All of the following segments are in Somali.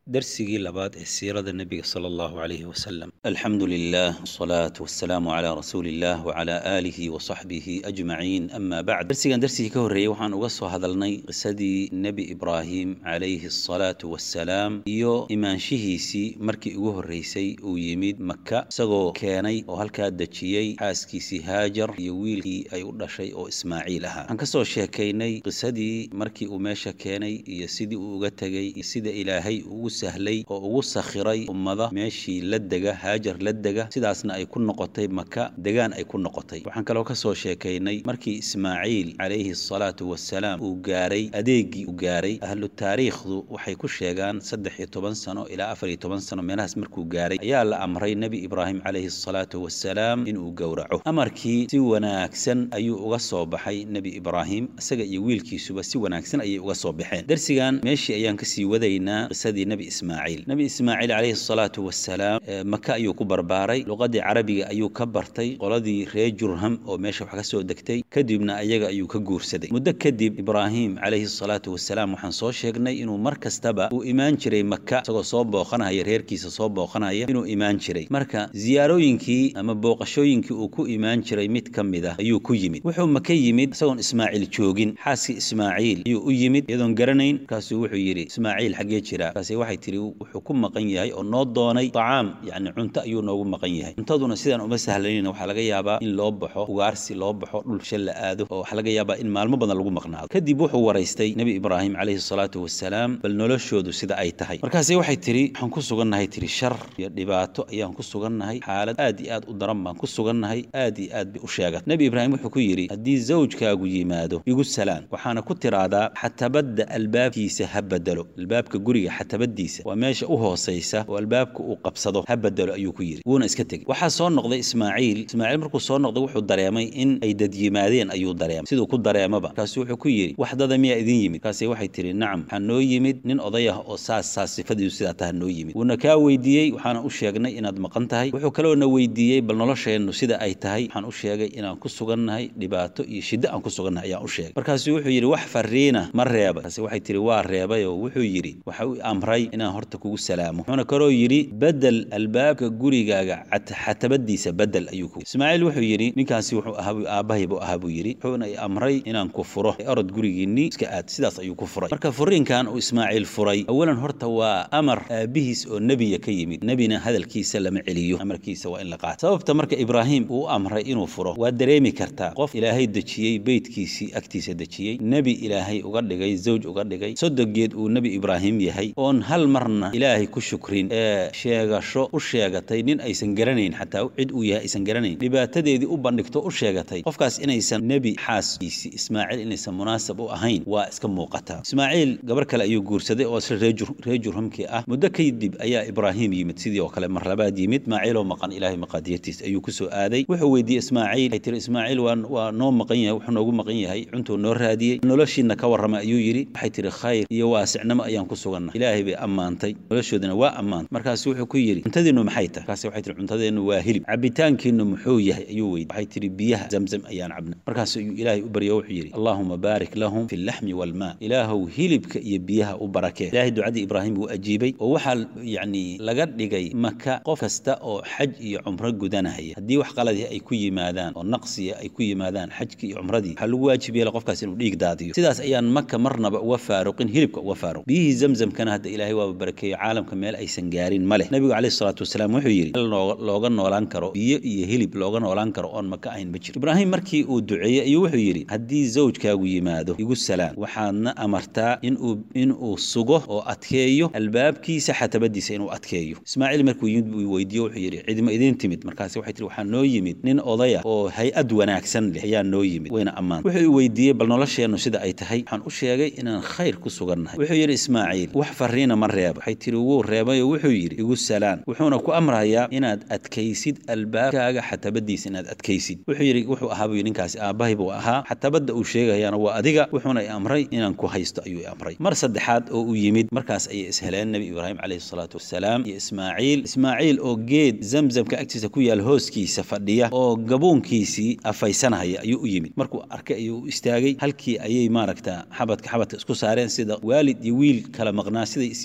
darsigii labaad ee siirada nebiga sala allahu calayhi wasalam alxamdu lilah wasalaatu wasalaamu calaa rasuuli illah wacala aalihi wa saxbihi ajmaciin ama bacd darsigan darsigii ka horreeyey waxaan uga soo hadalnay qisadii nebi ibraahim calayhi asalaatu wassalaam iyo imaanshihiisii markii ugu horreysay uu yimid maka isagoo keenay oo halkaa dejiyey xaaskiisii haajar iyo wiilkii ay u dhashay oo ismaaciil ahaa waxaan ka soo sheekaynay qisadii markii uu meesha keenay iyo sidii uu uga tegey iyo sida ilaahay ugu sahlay oo ugu sakhiray ummada meeshii la dega haajar la dega sidaasna ay ku noqotay maka degaan ay ku noqotay waxaan kaloo ka soo sheekaynay markii ismaaciil calayhi asalaatu wassalaam uu gaaray adeegii uu gaaray ahlu taariikhdu waxay ku sheegaan saddex iyo toban sano ilaa afar iyo toban sano meelahaas markuu gaaray ayaa la amray nebi ibraahim calayhi asalaatu wassalaam inuu gowraco amarkii si wanaagsan ayuu uga soo baxay nebi ibraahim isaga iyo wiilkiisuba si wanaagsan ayay uga soo baxeen darsigan meeshii ayaan kasii wadaynaa qisadii nebi ismaaciil nebi ismaaciil calayhi asalaatu wassalaam maka ayuu ku barbaaray luqadii carabiga ayuu ka bartay qoladii reer jurham oo meesha wax ka soo degtay kadibna ayaga ayuu ka guursaday muddo kadib ibraahim calayhi asalaatu wassalaam waxaan soo sheegnay inuu mar kastaba uu imaan jiray maka isagoo soo booqanaya reerkiisa soo booqanaya inuu imaan jiray marka ziyaarooyinkii ama booqashooyinkii uu ku imaan jiray mid ka mid ah ayuu ku yimid wuxuu maka yimid isagoon ismaaciil joogin xaaskii ismaaciil ayuu u yimid iyadoon garanayn markaasuu wuxuu yidhi ismaaciil xaggee jira markaasi waxay tihi wuxuu ku maqan yahay oo noo doonay tacaam yacni cunto ayuu noogu maqan yahay cuntaduna sidaan uma sahlanayna waxaa laga yaabaa in loo baxo ugaarsi loo baxo dhulsha la aado oo waxaa laga yaabaa in maalmo badan lagu maqnaado kadib wuxuu waraystay nebi ibraahim calayhi salaatu wassalaam bal noloshoodu sida ay tahay markaasi waxay tihi waxaan ku sugannahay tihi shar iyo dhibaato ayaan ku sugannahay xaalad aad iyo aad u daran baan ku sugannahay aad iyo aad bay u sheegat nebi ibraahim wuxuu ku yidhi haddii zawjkaagu yimaado igu salaan waxaana ku tiraahdaa xatabadda albaabkiisa ha bedelo albaabka guriga xatabadiisa waa meesha u hoosaysa oo albaabka uu qabsado ha bedelo ayuu ku yidhi wuuna iska tegey waxaa soo noqday ismaaciil ismaaciil markuu soo noqday wuxuu dareemay in ay dad yimaadeen ayuu dareemay siduu ku dareemaba markaasu wuxuu ku yidhi wax dada miyaa idin yimid markaasi waxay tihi nacam waxaa noo yimid nin oday ah oo saas saas sifadiisu sidaa taha noo yimid wuuna kaa weydiiyey waxaana u sheegnay inaad maqan tahay wuxuu kaloona weydiiyey bal nolosheennu sida ay tahay waxaan u sheegay inaan ku sugannahay dhibaato iyo shiddo aan ku sugannahay ayaan u sheegay markaasuu wuxuu yidhi wax fariina ma reebay markaasi waxay tihi waa reebay oo wuxuu yidhi waxa uu amray inaan horta kugu salaamo wuxuuna kaloo yidhi bedel albaabka gurigaaga xatabadiisa bedel ayuu ku ismaaciil wuxuu yidhi ninkaasi wuxuu ahaa aabbahay buu ahaa buu yidhi wuxuuna i amray inaan ku furo orod gurigiinnii iska aad sidaas ayuu ku furay marka furiinkan uu ismaaciil furay awalan horta waa amar aabbihiis oo nebiya ka yimid nebina hadalkiisa lama celiyo amarkiisa waa in la qaato sababta marka ibraahim uu amray inuu furo waa dareemi kartaa qof ilaahay dejiyey beytkiisii agtiisa dejiyey nebi ilaahay uga dhigay zawj uga dhigay sodogeed uu nebi ibraahim yahay oon hal marna ilaahay ku shukrin ee sheegasho u sheegatay nin aysan garanayn xataa cid uu yahay aysan garanayn dhibaatadeedii u bandhigto u sheegatay qofkaas inaysan nebi xaaskiisi ismaaciil inaysan munaasab u ahayn waa iska muuqataa ismaaciil gabar kale ayuu guursaday oo isla reer jurhumkii ah muddo kadib ayaa ibraahim yimid sidii oo kale mar labaad yimid ismaaciiloo maqan ilaahay maqaadiyatiis ayuu ku soo aaday wuxuu weydiiyey ismaaciil waxay tiri ismaaciil waa waa noo maqan yahay wuxuu noogu maqan yahay cuntuu noo raadiyey noloshiina ka warramay ayuu yidhi waxay tiri khayr iyo waasicnimo ayaan ku sugannahay ilaahay bay ammaantay noloshoodina waa ammaantay markaasu wuxuu ku yidhi cuntadiinnu maxay tahay markaasi waxay tihi cuntadeennu waa hilib cabitaankiinnu muxuu yahay ayuu weydi waxay tihi biyaha zamzam ayaan cabna markaasu ayuu ilaahay u baryo wuxuu yidhi allaahuma baarik lahum fi llaxmi waalmaa ilaahow hilibka iyo biyaha u barakee ilaahay ducadii ibraahim wuu ajiibay oo waxaa yacni laga dhigay maka qof kasta oo xaj iyo cumro gudanahaya haddii wax qaladii ay ku yimaadaan oo naqsiya ay ku yimaadaan xajkii iyo cumradii waxaa lagu waajib yeela qofkaas inuu dhiig daadiyo sidaas ayaan maka marnaba uga faaruqin hilibka uga faaruq biyihii zamzamkana hadda ilaahay waaba barakeeyo caalamka meel aysan gaarin ma leh nebigu calayhi salaatu wasalaam wuxuu yidhi meel looga noolaan karo biyo iyo hilib looga noolaan karo oon maka ahayn ma jiro ibraahim markii uu duceeyey ayuu wuxuu yidhi haddii zawjkaagu yimaado igu salaan waxaadna amartaa inuu inuu sugo oo adkeeyo albaabkiisa xatabadiisa inuu adkeeyo ismaaciil markuu yimid buu weydiiye wuxuu yidhi cidma idiin timid markaasi waxay tihi waxaa noo yimid nin odaya oo hay-ad wanaagsan leh ayaa noo yimid wayna ammaantay wuxuu i weydiiyey bal nolosheennu sida ay tahay waxaan u sheegay inaan khayr ku sugannahay wuxuu yidhi ismaaciil wax fariina ma reeba waxay tihi wuu reebayoo wuxuu yidhi igu salaan wuxuuna ku amrayaa inaad adkaysid albaabkaaga xatabadiisa inaad adkaysid wuxuu yidhi wuxuu ahaa buu ninkaasi aabbahay buu ahaa xatabadda uu sheegayaana waa adiga wuxuuna i amray inaan ku haysto ayuu i amray mar saddexaad oo uu yimid markaas ayay isheleen nebi ibraahim calayhi salaatu wasalaam iyo ismaaciil ismaaciil oo geed zamzamka agtiisa ku yaal hooskiisa fadhiya oo gabuunkiisii afaysanahaya ayuu u yimid markuu arkay ayuu u istaagay halkii ayay maaragta xabadka xabadka isku saareen sida waalid iyo wiil kala maqnaa siday is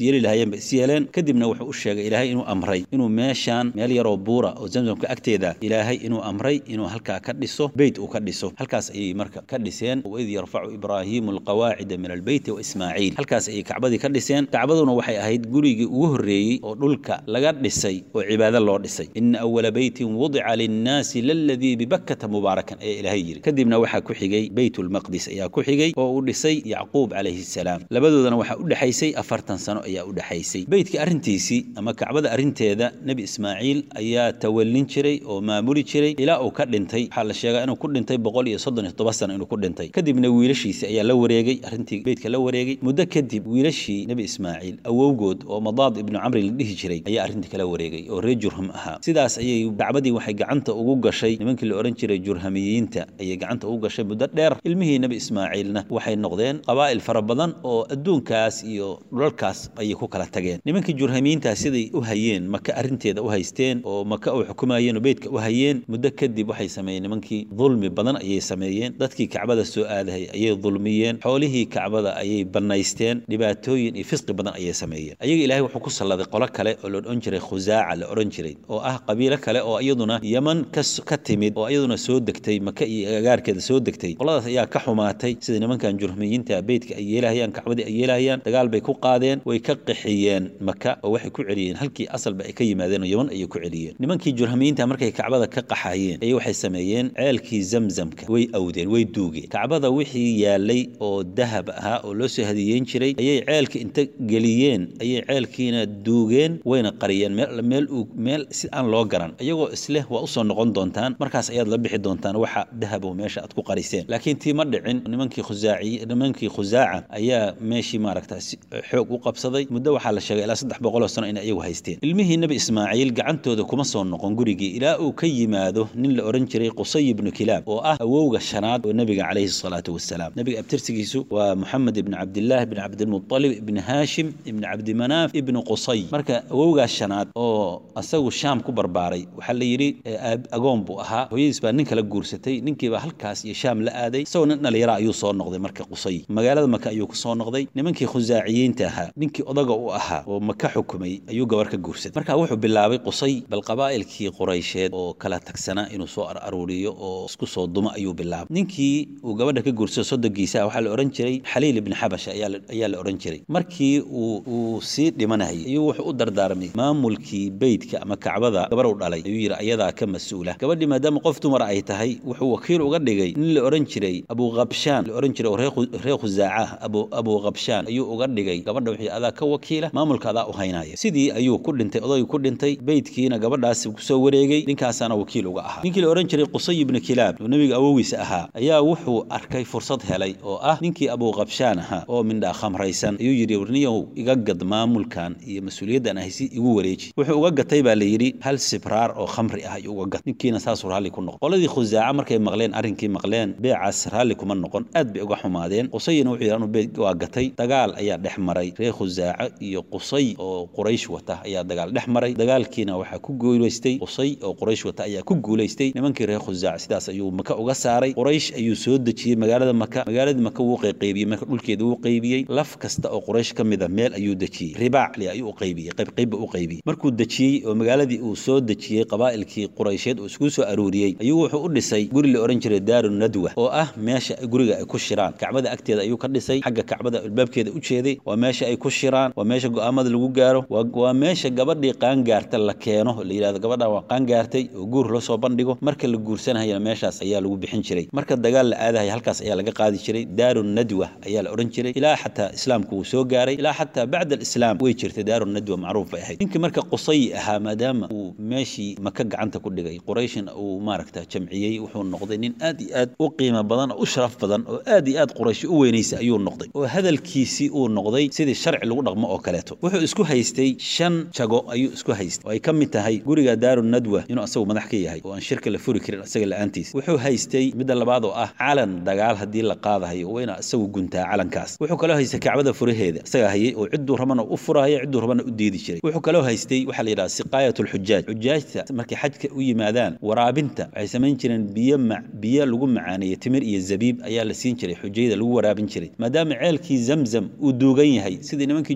isyeeli lahaayeen ba is yeeleen kadibna wuxuu u sheegay ilaahay inuu amray inuu meeshaan meel yaroo buura oo zamzamka agteeda ilaahay inuu amray inuu halkaa ka dhiso beyt uu ka dhiso halkaas ayay marka ka dhiseen waid yarfacu ibraahiimu alqawaacida min albeyti wa ismaaciil halkaas ayay kacbadii ka dhiseen kacbaduna waxay ahayd gurigii ugu horreeyey oo dhulka laga dhisay oo cibaado loo dhisay ina awala beytin wudica linnaasi laladii bibakkata mubaarakan ayaa ilaahay yidhi kadibna waxaa ku xigay beytulmaqdis ayaa ku xigay oo uu dhisay yacquub calayhi salaam labadoodana waxaa u dhexaysay afartan sano ayaa u dhexaysay beytka arrintiisii ama kacbada arrinteeda nebi ismaaciil ayaa tawallin jiray oo maamuli jiray ilaa uu ka dhintay waxaa la sheegaa inuu ku dhintay boqol iyo soddon iyo toban sano inuu ku dhintay kadibna wiilashiisi ayaa la wareegay arrintii beytka la wareegay muddo kadib wiilashii nebi ismaaciil awowgood oo madaad ibnu camri la dhihi jiray ayaa arrintii kala wareegay oo reer jurham ahaa sidaas ayay kacbadii waxay gacanta ugu gashay nimankii la odhan jiray jurhamiyiinta ayay gacanta ugu gashay muddo dheer ilmihii nebi ismaaciilna waxay noqdeen qabaa'il fara badan oo adduunkaas iyo dhulalkaas ayay ku kala tageen nimankii jurhamiyiintaas siday u hayeen maka arrinteeda u haysteen oo maka u xukumayeen oo beydka u hayeen muddo kadib waxay sameeyeen nimankii dulmi badan ayay sameeyeen dadkii kacbada soo aadahay ayay dulmiyeen xoolihii kacbada ayay bannaysteen dhibaatooyin iyo fisqi badan ayay sameeyeen ayaga ilaahay wuxuu ku salladay qolo kale oo la odhan jiray khusaaca la odhan jiray oo ah qabiilo kale oo iyaduna yeman ka timid oo iyaduna soo degtay maka iyo agaarkeeda soo degtay qoladaas ayaa ka xumaatay sida nimankan jurhmiyiinta beydka ay yeelahayaan kacbadii ay yeelahayaan dagaal bay ku qaadeen way ka qixiyeen maka oo waxay ku celiyeen halkii asalba ay ka yimaadeen oo yeman ayay ku celiyeen nimankii jurhamiyiinta markay kacbada ka qaxayeen ayay waxay sameeyeen ceelkii zamzamka way awdeen way duugeen kacbada wixii yaalay oo dahab ahaa oo loo soo hadiyeyn jiray ayay ceelka inta geliyeen ayay ceelkiina duugeen wayna qariyeen meel meel si aan loo garan iyagoo isleh waa usoo noqon doontaan markaas ayaad la bixi doontaan waxa dahabo meesha aad ku qariseen laakiin tii ma dhicin nimankii khusaaci nimankii khusaaca ayaa meeshii maaragta xoog u qabsaday muddo waxaa la sheegay ilaa saddex boqoloo sano inay iyagu haysteen ilmihii nebi ismaaciil gacantooda kuma soo noqon gurigii ilaa uu ka yimaado nin la odhan jiray qusay ibnu kilaab oo ah awowga shanaad oo nebiga calayhi salaatu wasalaam nebiga abtirsigiisu waa moxamed ibni cabdillaah ibni cabdilmutalib ibni haashim ibni cabdimanaaf ibni qusay marka awowgaas shanaad oo asagu shaam ku barbaaray waxaa la yidhi agoon buu ahaa hooyadiis baa nin kala guursatay ninkiibaa halkaas iyo shaam la aaday isagoo nin dhalinyara ayuu soo noqday marka qusay magaalada maka ayuu ku soo noqday nimankii khusaaciyiinta ahaa ninkii odaga u ahaa oo maka xukumay ayuu gabar ka guursaday marka wuxuu bilaabay qusay bal qabaa'ilkii quraysheed oo kala tagsanaa inuu soo aruuriyo oo isku soo dumo ayuu bilaabay ninkii uu gabadha ka guursado sodogiisa waxaa la odhan jiray xaliil ibni xabasha ayaa la odhan jiray markii uu uu sii dhimanayay ayuu wuxuu u dardaarmay maamulkii beydka ama kacbada gabar u dhalay ayuu yidhi ayadaa ka mas-uula gabadhii maadaama qof dumar ay tahay wuxuu wakiil uga dhigay nin la odhan jiray abuukhabshaan la odhan jiray oo reer khusaaca abu abuukhabshaan ayuu uga dhigay gabadha wixii adaa ka wakiila maamulka adaa u haynaya sidii ayuu ku dhintay odaygii ku dhintay beydkiina gabadhaasi kusoo wareegay ninkaasaana wakiil uga ahaa ninkii la odhan jiray qusay ibni kilaab oo nebiga awogiisa ahaa ayaa wuxuu arkay fursad helay oo ah ninkii abuukhabshaan ahaa oo mindhaa khamraysan ayuu yidhi warniyow iga gad maamulkan iyo mas-uuliyaddan ahsi igu wareeji wuxuu uga gatay baa la yidhi hal sibraar oo khamri ah ayuu uga gat ninkiina saasuu raalli ku noqon qoladii khusaaca markay maqleen arrinkii maqleen beecaas raalli kuma noqon aad bay uga xumaadeen qusayina wuxuu yidhi anu beed waa gatay dagaal ayaa dhex maray reer khusaaca iyo qusay oo quraysh wata ayaa dagaal dhex maray dagaalkiina waxaa ku guulaystay qusay oo quraysh wata ayaa ku guulaystay nimankii reer khusaaca sidaas ayuu maka uga saaray quraysh ayuu soo dejiyey magaalada maka magaaladii maka wuu qayqaybiyey marka dhulkeeda wuu qaybiyey laf kasta oo quraysh ka mida meel ayuu dejiyey ribaacli ayuu u qaybiyey qaybqaybba u qaybiyey markuu dejiyey oo magaaladii uu soo dejiyey qabaa'ilkii quraysheed uu isku soo aruuriyey ayuu wuxuu u dhisay guri la odhan jiray daaru nadwa oo ah meesha guriga ay ku shiraan kacbada agteeda ayuu ka dhisay xagga kacbada albaabkeeda u jeeday waa meesha ay ku shiraan waa meesha go'aamada lagu gaaro waa meesha gabadhii qaangaarta la keeno la yidhahdo gabadhan waa qaangaartay oo guur loo soo bandhigo marka la guursanayana meeshaas ayaa lagu bixin jiray marka dagaal la aadahaya halkaas ayaa laga qaadi jiray daaru nadwa ayaa la odhan jiray ilaa xataa islaamku wuu soo gaaray ilaa xataa bacda alislaam way jirtay daaru nadwa macruuf bay ahayd ninkii marka qusay ahaa maadaama uu meeshii maka gacanta ku dhigay qurayshna uu maaragta jamciyey wuxuu noqday nin aad iyo aad u qiimo badan oo u sharaf badan oo aad iyo aad quraysh u weynaysa ayuu noqday oo hadalkiisii uu noqday sidii sharci lagu dhaqmo oo kaleeto wuxuu isku haystay shan jago ayuu isku haystay oo ay ka mid tahay guriga daaru nadwa inuu asagu madax ka yahay oo aan shirka la furi karin asaga la-aantiis wuxuu haystay midda labaad oo ah calan dagaal haddii la qaadahayo waa inaa isagu guntaa calankaas wuxuu kaloo haystay kacbada furaheeda isagaa hayay oo cidduu rabana u furahaya cidduu rabana u diidi jiray wuxuu kaloo haystay waxaa la yidhaha siqaayat alxujaaj xujaajta markay xajka u yimaadaan waraabinta waxay samayn jireen biyo biyo lagu macaaneeyo timir iyo zabiib ayaa la siin jiray xujayda lagu waraabin jiray maadaama ceelkii zamzam uu duugan yahay sidii nimankii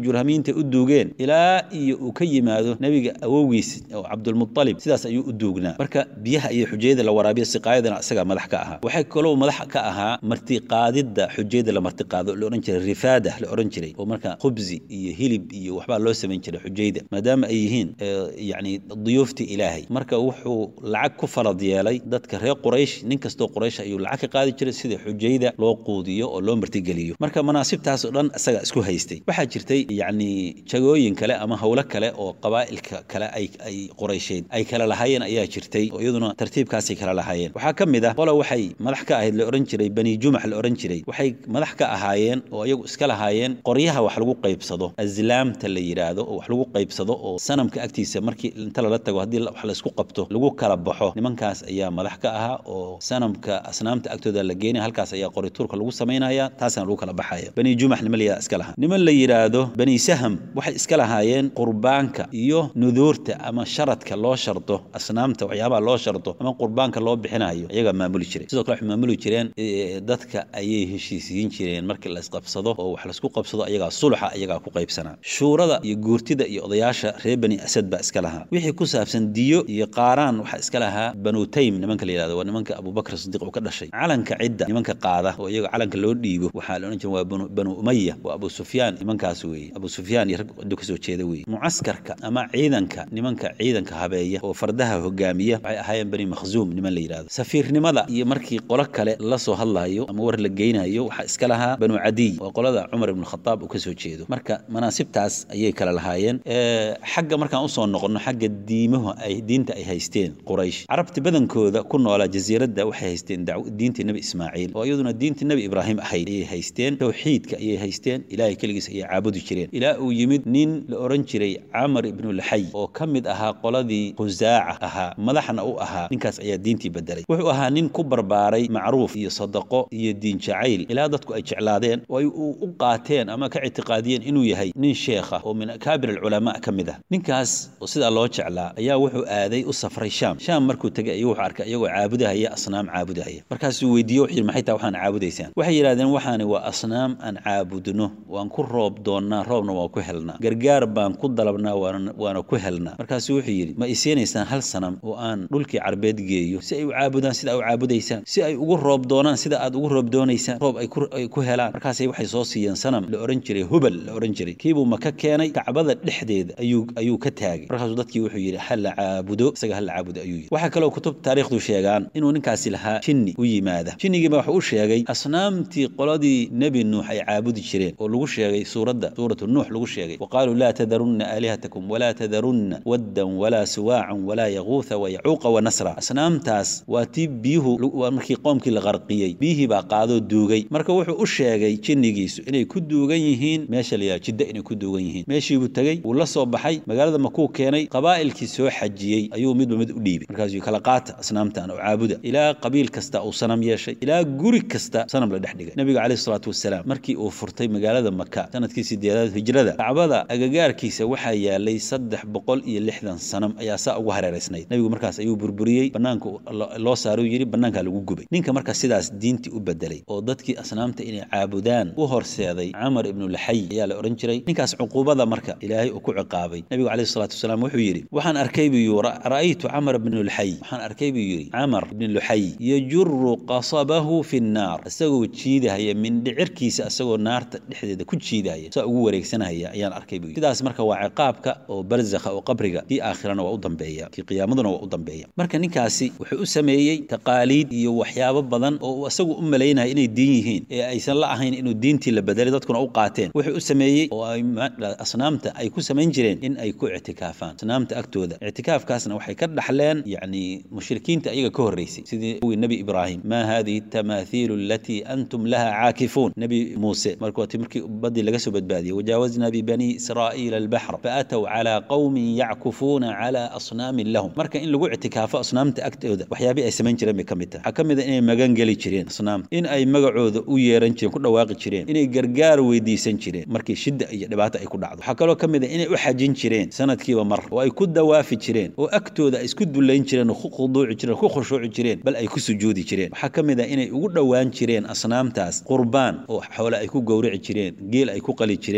jurhamiinta u duugeen ilaa iyo uu ka yimaado nebiga awowgiis oo cabdulmualib sidaas ayuu u duugnaa marka biyaha iyo xujayada la waraabiyo siqaayadana isagaa madax ka ahaa waxay kaloo madax ka ahaa martiqaadidda xujayada la martiqaado la odhan jiray rifaada la odhan jiray oo marka khubsi iyo hilib iyo waxbaa loo samayn jiray xujayda maadaama ay yihiin yacni duyuuftii ilaahay marka wuxuu lacag ku farad yeelay dadka reer quraysh nin kastoo quraysh ayuu lacag ka qaadi jiray sida xujayda loo quudiyo oo loo martigeliyo marka manaasibtaas oo dhan isaga isku haystay waxaa jirtay yacni jagooyin kale ama howlo kale oo qabaa'ilka kale ay ay quraysheed ay kala lahaayeen ayaa jirtay oo iyaduna tartiibkaasay kala lahaayeen waxaa ka mid ah qola waxay madax ka ahayd la odhan jiray bani jumax la odhan jiray waxay madax ka ahaayeen oo iyagu iska lahaayeen qoryaha wax lagu qaybsado aslaamta la yidhaahdo oo wax lagu qaybsado oo sanamka agtiisa markii inta lala tago haddii wax laysku qabto lagu kala baxo nimankaas ayaa madax ka ahaa oo sanamka asnaamta agtooda la geenaya halkaas ayaa qorituurka lagu samaynaya taasana lagu kala baxaya bani jumax niman la yidhahda iska lahaa niman la yidhaahdo bani saham waxay iska lahaayeen qurbaanka iyo nuduurta ama sharadka loo shardo asnaamta waxyaabaha loo shardo ama qurbaanka loo bixinayo iyagaa maamuli jiray sidoo kale waxay maamuli jireen dadka ayay heshiisiyin jireen markii la isqabsado oo wax laisku qabsado ayagaa sulxa ayagaa ku qaybsanaa shuurada iyo guurtida iyo odayaasha reer bani asad baa iska lahaa wixii ku saabsan diyo iyo qaaraan waxaa iska lahaa banu taym nimanka la yidhahdo waa nimanka abubakr sidiiq uu ka dhashay calanka cidda nimanka qaada oo iyaga calanka loo dhiibo waxaa la odhan jira waa banu umaya waa abu sufyaan nimankaas weeye abu sufyaan iyo rag ciddo kasoo jeeda weeye mucaskarka ama ciidanka nimanka ciidanka habeeya oo fardaha hogaamiya waxay ahaayeen bani makhzuum niman la yidhahdo safiirnimada iyo markii qolo kale la soo hadlaayo ama war la geynayo waxaa iska lahaa banu cadiy waa qolada cumar ibn khataab uu kasoo jeedo marka manaasibtaas ayay kala lahaayeen xagga markaan usoo noqono xagga diimahu ay diinta ay haysteen quraysh carabta badankooda ku noolaa jasiiradda waxay haysteen diintii nebi ismaaciil oo iyaduna diintii nebi ibraahim ahayd ayay haysteen towxiidka ayay haysteen ilaahay keligiis ayay caabudi jireen ilaa uu yimid nin la odhan jiray camar ibnu laxay oo ka mid ahaa qoladii khusaaca ahaa madaxna u ahaa ninkaas ayaa diintii bedelay wuxuu ahaa nin ku barbaaray macruuf iyo sadaqo iyo diin jacayl ilaa dadku ay jeclaadeen oo ay u qaateen ama ka ictiqaadiyeen inuu yahay nin sheekha oo min akaabir alculamaa ka mid ah ninkaas oo sidaa loo jeclaa ayaa wuxuu aaday u safray shaam shaam markuu tegay ayuu wuxuu arkay iyagoo caabudahaya asnaam caabudahaya markaasuu weydiiye wuxuu yidhi maxay taa waxaan caabudaysaan waxay yidhahdeen waxaani waa asnaam aan caabudno waan ku roob doonnaa roobna waan ku helnaa gargaar baan ku dalabnaa waana ku helnaa markaasuu wuxuu yidhi ma isiinaysaan hal sanam oo aan dhulkii carbeed geeyo si ay u caabudaan sida u caabudaysaan si ay ugu roob doonaan sida aad ugu roob doonaysaan roob ay ku helaan markaasay waxay soo siiyeen sanam la odhan jiray hubal la odhan jiray kiibuu maka keenay kacbada dhexdeeda ayuu ayuu ka taagay markaasuu dadkii wuxuu yidhi ha la caabudo isaga ha la caabudo ayuu yidhi waxaa kaloo kutub taariikhdu sheegaan inuu ninkaasi lahaa jinni u yimaada jinnigiiba wuxuu u sheegay asnaamtii qoladii nebi nuux ay caabudi jireen oo lagu sheegay suuradda suuratu nuux lagu sheegay wa qaaluu laa tadarunna aalihatakum walaa tadarunna waddan walaa suwaacan walaa yaquutha wayacuuqa wanasra asnaamtaas waa tii biyuhu markii qoomkii la qarqiyey biyihii baa qaadoo duugay marka wuxuu u sheegay jinnigiisu inay ku duugan yihiin meesha la yidhaha jidda inay ku duugan yihiin meeshiibuu tegey wuu la soo baxay magaalada makuu keenay qabaa'ilkii soo xajiyey ayuu midba mid u dhiibay markaasuu kala qaata asnaamtan oo caabuda ilaa qabiil kasta uu sanam yeeshay ilaa guri kasta sanam la dhex dhigay nabiga caleyhi salaatu wasalaam markii uu furtay magaalada maka sanadkii sideedaad hijrada kacbada agagaarkiisa waxaa yaalay saddex boqol iyo lixdan sanam ayaa saa ugu hareeraysnayd nabigu markaas ayuu burburiyey banaanka loo saaruu yidhi banaankaa lagu gubay ninka marka sidaas diintii u bedelay oo dadkii asnaamta inay caabudaan u horseeday camar ibnu laxay ayaa la odhan jiray ninkaas cuquubada marka ilaahay uu ku ciqaabay nabigu caleyhi salaatu wasalaam wuxuu yidhi waxaan arkay buu yii ra'aytu camar ibnu luxay waxaan arkay buu yidhi camar ibnu luxay yajuru qasabahu fi nnaar isagoo jiidahaya mindhicirkiisa isagoo naarta dhexdeeda ku jiidahaya saa ugu wareegsanahaya ayaan arkay buu yidhi sidaas marka waa ciqaabka oo barzakha oo qabriga kii aakhirana waa u dambeeya kii qiyaamaduna waa u dambeeya marka ninkaasi wuxuu u sameeyey taqaaliid iyo waxyaabo badan oo uu isagu u malaynaya inay diin yihiin ee aysan la ahayn inuu diintii la bedelay dadkuna u qaateen wuxuu u sameeyey oo ay asnaamta ay ku samayn jireen in ay ku ictikaafaan asnaamta agtooda ictikaafkaasna waxay ka dhaxleen yacni mushrikiinta ayaga ka horreysay sidii wi nebi ibraahim maa hadihi tamaathiilu alatii antum laha caakifuun nebi muuse markooti markii baddii laga soo badbaadiyey wajaawaznaa bibani israa'iila albaxr faatow calaa qowmin yackufuuna calaa asnaamin lahum marka in lagu ictikaafo asnaamta agtooda waxyaabii ay samayn jireen bay ka mid tahay waxaa ka mid a inay magan geli jireen asnaamta in ay magacooda u yeeran jireen ku dhawaaqi jireen inay gargaar weydiisan jireen markii shidda iyo dhibaata ay ku dhacdo waxaa kaloo ka mid a inay u xajin jireen sanadkiiba mar oo ay ku dawaafi jireen oo agtooda ay isku dullayn jireen oo ku khuduuci jireen ku khushuuci jireen bal ay ku sujuudi jireen waxaa ka mid a inay ugu dhowaan jireen asnaamtaas qurbaan oo xoole ay ku gowrici jireen geel ay ku qali jireen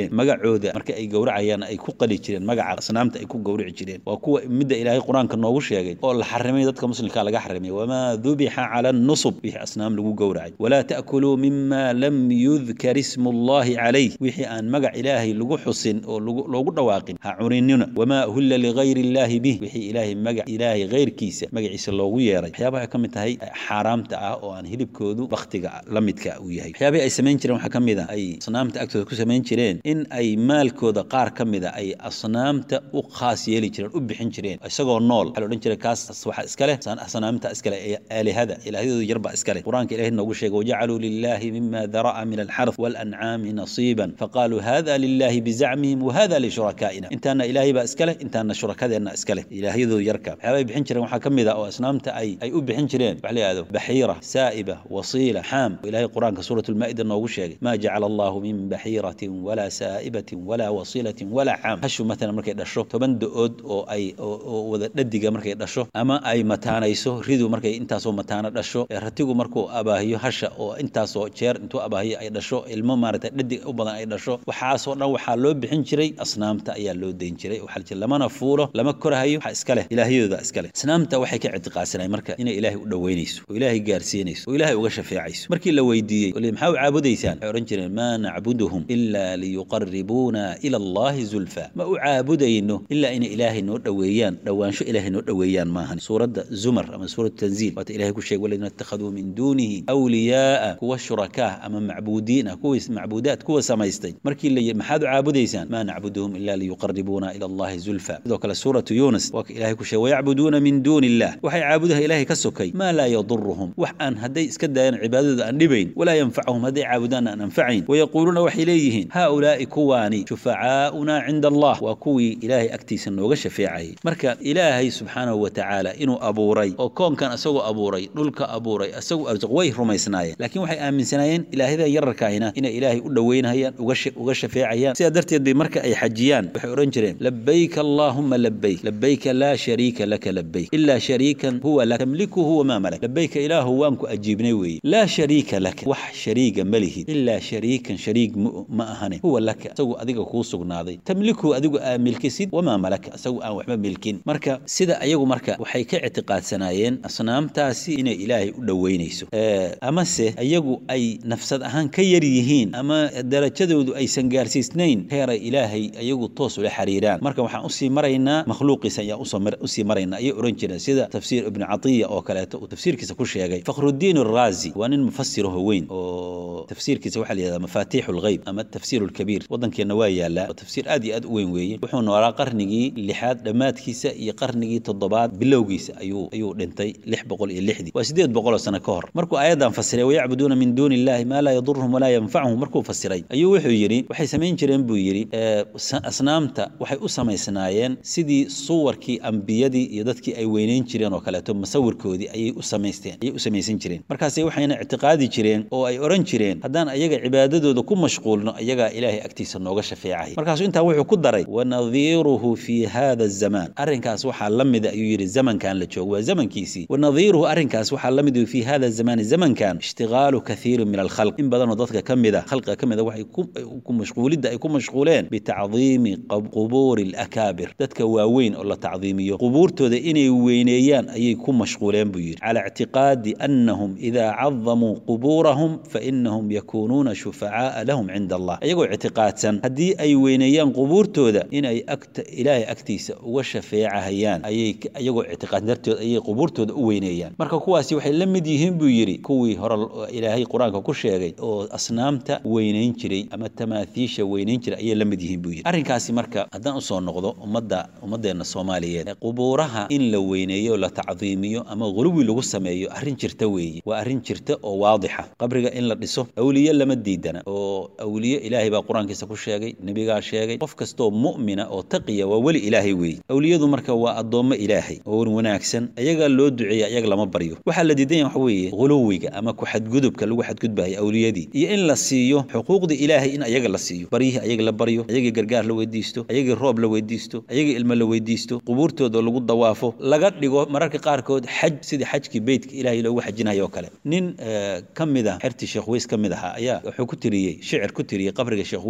jireen magacooda marka ay gowracayaan ay ku qali jireen magaca asnaamta ay ku gowrici jireen waa kuwa midda ilaahay qur-aanka noogu sheegay oo la xarimay dadka muslimka laga xarimay wamaa dubixa cala nusub wixii asnaam lagu gowracay walaa ta'kuluu mima lam yudkar ismu llahi calayh wixii aan magac ilaahay lagu xusin oo loogu dhawaaqin ha cuninina wamaa uhilla ligayri illaahi bih wixii ilaahay magac ilaahay hayrkiisa magaciisa loogu yeeray waxyaabaha ay ka mid tahay xaaraamta ah oo aan hilibkoodu baktiga la midka uu yahay waxyaabihii ay samayn jireen waxaa ka mid a ay asnaamta agtooda ku samayn jireen in ay maalkooda qaar ka mid a ay asnaamta u khaas yeeli jireen u bixin jireen isagoo nool waxaa la odhan jiray kaas waxa iska leh asnaamta iska leh ee aalihada ilaahyadooda yarbaa iska leh qur-aanka ilahay noogu sheegay wajacaluu lilahi mima dara'a min alxarth waalancaami nasiiban faqaaluu hada lilahi bizacmihim wahada lishurakaaina intaana ilaahay baa iska leh intaana shurakadeenna iska leh ilaahyadooda yarka waxyaaba ay bixin jireen waxaa ka mid a oo asnaamta ay ay u bixin jireen waxa la yihahdo baxiira saa'iba wasiila xaam ilahay qur-aanka suurat lmaa'ida noogu sheegay ma jacala allahu min baxiiratin walaa saa'ibatin walaa wasiilatin walaa xaam hashu matalan markay dhasho toban da-ood oo ay oo wada dhadiga markay dhasho ama ay mataanayso ridu markay intaasoo mataano dhasho ratigu markuu abaahiyo hasha oo intaasoo jeer intuu abaahiyo ay dhasho ilmo maaragtay dhadig u badan ay dhasho waxaasoo dhan waxaa loo bixin jiray asnaamta ayaa loo dayn jiray waxaa la jira lamana fuulo lama korahayo waxa iska leh ilaahyadooda iska leh asnaamta waxay ka ictiqaadsanay marka inay ilaahay u dhoweynayso oo ilaahay gaarsiinayso oo ilaahay uga shafeecayso markii la weydiiyey ole maxaa u caabudaysaan waxay odhan jireen maa nacbuduhum ilaa liyuqaribuuna ila allahi zulfa ma u caabudayno ilaa inay ilaahay noo dhoweeyaan dhowaansho ilaahay noo dhoweeyaan maahan suuradda zumar ama suurat tanziil waata ilahay ku sheegay waladina ittakhaduu min duunihi awliyaaa kuwa shurakaa ama macbuudiin ah kuwa macbuudaad kuwa samaystay markii la yidhi maxaad u caabudaysaan maa nacbuduhum ila liyuqaribuuna ila allahi zulfa sidoo kale suuratu yuunus waa ka ilahay ku sheegay wayacbuduuna min duuni illah waxay caabudaha ilaahay ka sokay maa laa yaduruhum wax aan hadday iska daayaan cibaadadooda aan dhibayn walaa yanfacuhum hadday caabudaanna aan anfacayn wayaquuluuna waxay leeyihiin haaulaa'i kuwaani shufacaa'una cinda allah waa kuwii ilaahay agtiisa nooga shafeecayay marka ilaahay subxaanahu wa tacaala inuu abuuray oo koonkan isagoo abuuray dhulka abuuray isagu arsuq way rumaysnaayeen laakiin waxay aaminsanaayeen ilaahyadan yararkaahina inay ilaahay u dhoweynayaan uga shafeecayaan sidaa darteed bay marka ay xajiyaan waxay odhan jireen labayk allaahuma labayk labayka laa shariika laka labayk ilaa shariikan huwa lak tamlikuhu wamaa malak labayka ilaahu waan ku ajiibnay weeye laa shariika laka wax shariiga ma lihid ilaa shariikan shariig ma ahane huwa laka isagu adiga kuu sugnaaday tamlikuhu adigu aa milkisid wamaa malaka isagu aan waxba milkin marka sida ayagu marka waxay ka ictiqaadsanaayeen asnaamtaasi inay ilaahay u dhoweynayso amase iyagu ay nafsad ahaan ka yar yihiin ama darajadoodu aysan gaarsiisnayn heeray ilaahay ayagu toos ula xiriiraan marka waxaan usii maraynaa makhluuqiisa ayaan usii maraynaa ayay ohan jireen sida tafsiir ibnu catiya oo kaleeto uu tafsiirkiisa ku sheegay fakhrudiin araazi waa nin mufasiraho weyn oo tafsiirkiisa waxaa la yihahdaa mafaatiixu lghayb ama tafsiir lkabiir waddankeenna waa yaallaa oo tafsiir aad iyo aad u weyn weeye wuxuu noolaa qarnigii lixaad dhammaadkiisa iyo qarnigii toddobaad bilowgiisa ayuu ayuu dhintay lix boqol iyo lixdii waa siddeed boqoloo sano ka hor markuu aayaddan fasiray wayacbuduuna min duuni illahi maa laa yaduruhum walaa yanfacuhum markuu fasiray ayuu wuxuu yidhi waxay samayn jireen buu yidhi asnaamta waxay u samaysnaayeen sidii suwarkii ambiyadii iyo dadkii ay weynayn jireen oo kaleeto masawirkoodii ayay u samaysteen ayay u samaysan jireen markaasay waxayna ictiqaadi jireen oo ay odhan jireen haddaan ayaga cibaadadooda ku mashquulno ayagaa ilaahay agtiisa nooga shafeecay markaasuu intaa wuxuu ku daray wanadiiruhu fi hada azamaan arrinkaas waxaa la mida ayuu yidhi zamankan la joogo waa zamankiisii wanadiiruhu arrinkaas waxaa la mid fi hada zamaani zamankan ishtigaalu kathiirin min alkhalq in badanoo dadka ka mid a khalqiga ka mid a waxay ku mashquulidda ay ku mashquuleen bitacdiimi qubuuri alakaabir dadka waaweyn oo la tacdiimiyo qubuurtooda inay weyneeyaan ayay ku mashquuleen buu yidhi cala ictiqaadi annahum idaa cadamuu qubuurahum fainahum yakuunuuna shufacaaa lahum cinda allah iyagoo ictiqaadsan haddii ay weyneeyaan qubuurtooda inay ilaahay agtiisa uga shafeecahayaan ayay iyagoo ictiqaad darteed ayay qubuurtooda u weyneeyaan marka kuwaasi waxay la mid yihiin buu yidhi kuwii hore ilaahay qur-aanka ku sheegay oo asnaamta weynayn jiray ama tamaathiisha weynayn jiray ayay la mid yihiin buu yidhi arrinkaasi marka haddaan usoo noqdo ummadda ummaddeena soomaaliyeed qubuuraha in la weyneeyo la tacdiimiyo ama guluwi lagu sameeyo arrin jirta weeye waa arrin jirta oo waadixa qabriga in la dhiso awliye lama diidana oo awliye ilaahay baa qur-aankiisa ku sheegay nebigaa sheegay qof kastoo mu'mina oo taqiya waa weli ilaahay weeye awliyadu marka waa addoommo ilaahay oo wan wanaagsan ayagaa loo duceeya ayaga lama baryo waxaa la diidan yahay waxa weeye guluwiga ama ku xadgudubka lagu xadgudbayo awliyadii iyo in la siiyo xuquuqda ilaahay in ayaga la siiyo baryihii ayaga la baryo ayagii gargaar la weydiisto ayagii roob la weydiisto ayagii ilmo la weydiisto qubuurtooda lagu dawaafo laga dhigo mararka qaarkood xaj sidii xajkii beytka ilaahay loogu xajinayo oo kale nin ka mid a xertii sheekh weys ka mid ahaa ayaa wuxuu ku tiriyey shicir ku tiriyey qabriga sheekh weys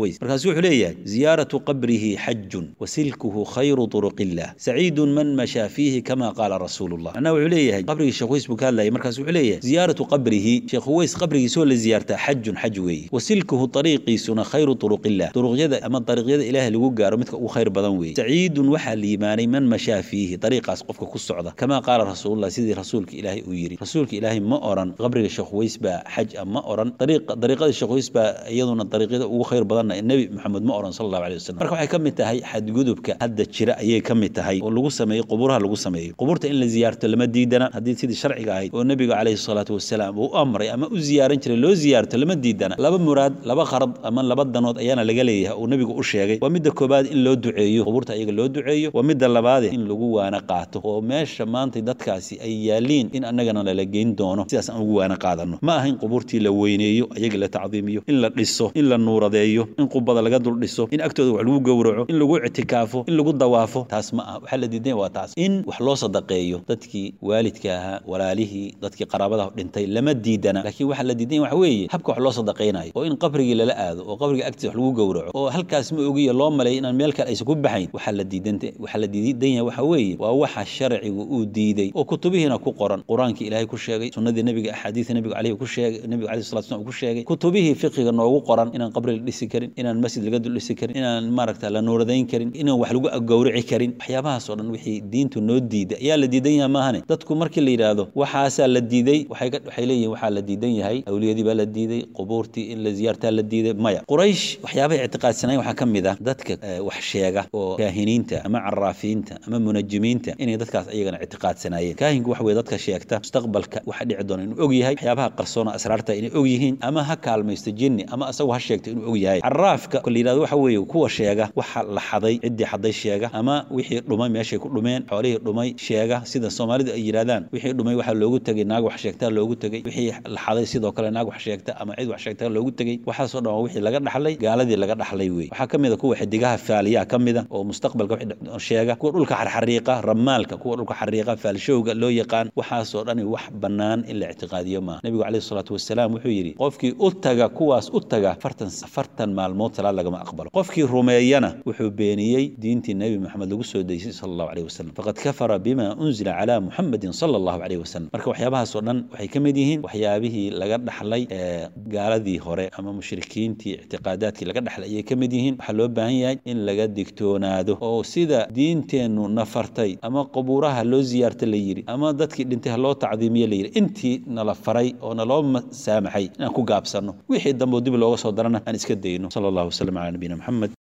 khuways markaasu wuxuu leeyahay ziyaaratu qabrihi xajun wasilkuhu khayru turuqillah saciidun man mashaa fiihi kama qaala rasuulullah macnaha wuxuu leeyahay qabrigii sheekh khuways buu ka hadlayay markaasu wuxuu leeyahay ziyaaratu qabrihi sheekh khuways qabrigiisoo la ziyaartaa xajun xaj weeye wasilkuhu ariiqiisuna khayru turuqillah duruqyada ama dariiqyada ilaahay lagu gaaro midka ugu khayr badan weeye saciidun waxaa liimaanay man mashaa fiihi dariiqaas qofka ku socda kama qaala rasuulullah sidii rasuulka ilaahay uu yidhi rasuulka ilaahay ma oran qabriga sheekh khuways baa xaj ah ma oran dariiqada sheekh khuways baa iyaduna dariiqyada ugu khayr badanna nebi maxamed ma oran sala allahu aleyh wasalam marka waxay ka mid tahay xadgudubka hadda jira ayay ka mid tahay oo lagu sameeyo qubuuraha lagu sameeyo qubuurta in la ziyaarto lama diidana haddii sidii sharciga ahayd oo nebiga calayhi salaatu wasalaam uu u amray ama u ziyaaran jiray loo ziyaarto lama diidana laba muraad laba qarad ama laba danood ayaana laga leeyahay uu nebigu u sheegay waa midda koobaad in loo duceeyo qubuurta ayaga loo duceeyo waa midda labaade in lagu waana qaato oo meesha maanta dadkaasi ay yaaliin in annagana lala geyn doono sidaas aan ugu waana qaadano ma aha in qubuurtii la weyneeyo ayaga la tacdiimiyo in la dhiso in la nuuradeeyo in qubada laga dul dhiso in agtooda wax lagu gowraco in lagu ictikaafo in lagu dawaafo taas ma aha waxaa la diidan waa taas in wax loo sadaqeeyo dadkii waalidka ahaa walaalihii dadkii qaraabada dhintay lama diidana laakiin waxaa la diidan waxa weeye habka wax loo sadaqaynayo oo in qabrigii lala aado oo qabriga agtiisa wax lagu gowraco oo halkaas ma ogiyo loo maleeyo inaan meel kale aysan ku baxayn waxaa la diidan waxaa la diidan yahay waxa weeye waa waxa sharcigu uu diiday oo kutubihiina ku qoran qur-aanka ilaahay ku sheegay sunnadii nebiga axaadiisa nebiga caleyhi ku sheegay nebiga caleyhi salatu slam ku sheegay kutubihii fiqiga noogu qoran inaan qabri la dhisi karin inaan masjid laga dul dhisi karin inaan maaragta la nuuradayn karin inaan wax lagu gowrici karin waxyaabahaas oo dhan wixii diintu noo diiday ayaa la diidan yahay maahane dadku markii la yidhaahdo waxaasaa la diiday waxay waxay leeyihin waxaa la diidan yahay awliyadii baa la diiday qubuurtii in la ziyaartaa la diiday maya quraysh waxyaabahay ictiqaadsanayen waxaa ka mid ah dadka wax sheega oo kaahiniinta ama caraafiinta ama munajimiinta inay dadkaas ayagana ictiqaadsanaayeen kaahinku waxa weye dadka sheegta mustaqbalka waxa dhici doona inuu og yahay waxyaabaha qarsoona asraarta inay og yihiin ama ha kaalmaysto jinni ama asagu ha sheegto inuu og yahay caraafka la yidhahdo waxa weeye kuwa sheega waxa la xaday ciddii xaday sheega ama wixii dhumay meeshay ku dhumeen xoolihii dhumay sheega sida soomaalidu ay yidhahdaan wixii dhumay waxaa loogu tegey naag wax sheegtaa loogu tegey wixii la xaday sidoo kale naag wax sheegta ama cid wax sheegta loogu tegey waxaasoo dhan waa wixii laga dhaxlay gaaladii laga dhaxlay wey waxaa ka mid a kuwa xidigaha faaliyaha ka mid a oo mustaqbalka sheega kuwa dhulka xarxariiqa ramaalka kuwa dhulka xariiqa faalshowga loo yaqaan waxaasoo dhani wax bannaan in la ictiqaadiyo maaha nebigu caleyhi salaatu wasalaam wuxuu yidhi qofkii u taga kuwaas u taga afartan afartan maalmood salaad lagama aqbalo qofkii rumeeyana wuxuu beeniyey diintii nebi maxamed lagu soo deysay sala allahu caleyhi wasalam faqad kafara bima unzila calaa muxamedin sala allahu caleyhi wasalam marka waxyaabahaasoo dhan waxay ka mid yihiin waxyaabihii laga dhaxlay ee gaaladii hore ama mushrikiintii ictiqaadaadkii laga dhaxlay ayay ka mid yihiin waxaa loo baahan yahay in laga digtoonaado oo sida diinteennu nafartay ama qubuuraha loo ziyaarta la yidhi ama dadkii dhintay ha loo tacdiimiye la yidhi intii nala faray oo naloo saamaxay inaan ku gaabsanno wixii dambe dib looga soo darana aan iska dayno sala allahu wasalam calaa nabiyina maxamed